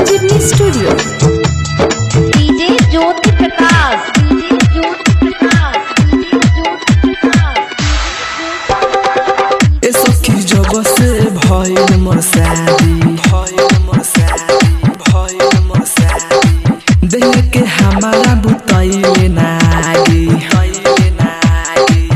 संजीवनी studio DJ Jyoti Prakash DJ Jyoti Prakash DJ Jyoti Prakash ए सखी जब से भइल मोर शादी भइल मोर शादी भइल मोर शादी देख के हमारा बुतैले नागी हइले नागी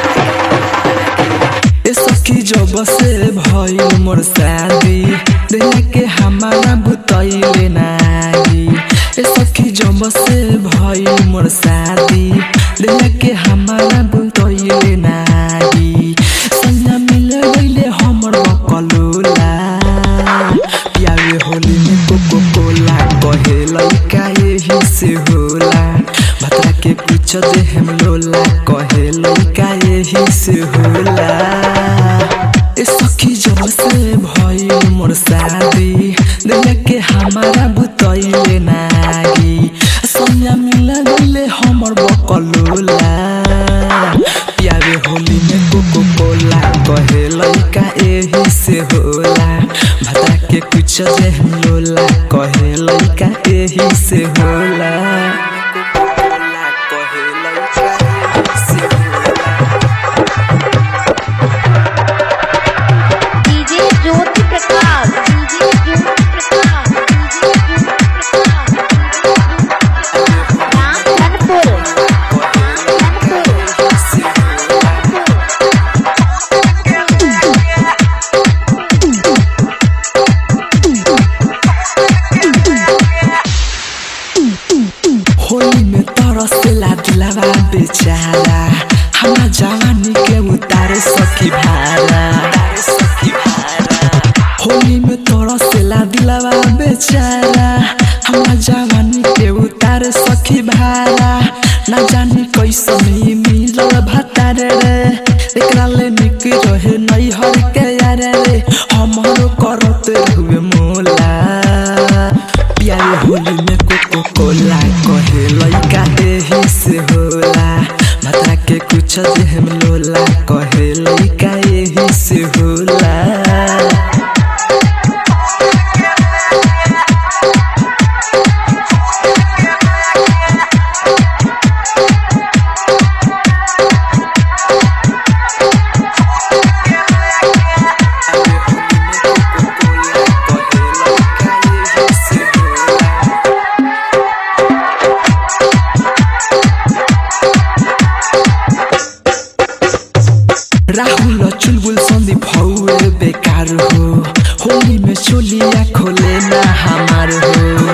ए सखी जब से भइल मोर शादी देख के हमारा बुतैले नागी ए सखी जब से भइल मोर शादी देख के हमारा बुतैले नागी संजा मिल गइले हमर बकलोला प्यारे होली में कोको कोला कहे लइका यही से होला भतरा के कुछ दे हम लोला कहे लइका यही से होला ए सखी जब से भइल मोर शादी देख के हमारा बुतैले नागी संजा मिल गइले हमर बकलोला प्यारे होली में कोको कोला कहे लइका एही से होला भता के कुछ दे हम लोला कहे लइका एही से होला कोको-कोला कहे लइका एही से होला। DJ Jyoti Prakash DJ Jyoti Prakash DJ Jyoti Prakash नाम धनपुर धनपुर होली में तरसेला दिलावा बेचारा हमरा जवानी के उतारे सखी भारा होली में तरसेला दिलावा बेचारा हमरा जवानी के उतारे सखी भारा ना जानी कैसन ही मिलल भतारे रे एकरा ले निक रहे नैहर के यारे रे हमरो करत हुए मोला प्यारे होली में कोको कोला कहे लइका एही से होला मात्रा के कुछ दे हम लोला कहे लइका एही से होला राहुल चुलबुल सन्दीप हौए बेकार हो होली में चोलिया खोले ना हमार हो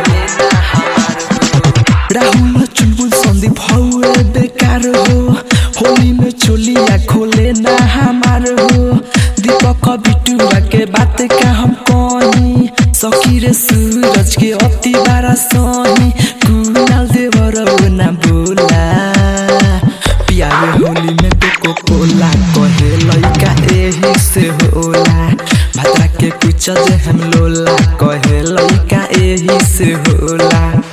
राहुल चुलबुल सन्दीप हौए बेकार हो होली में चोलिया खोले ना हमार हो दीपक बिटुआ के बात का हम कही सखी रे सूरज के अति बारा सही कुनाल देवर ना बोला प्यारे होली में कोको कोला कहे लइका एही से होला भातरा के कुछ दे हम लोला कहे लइका एही से होला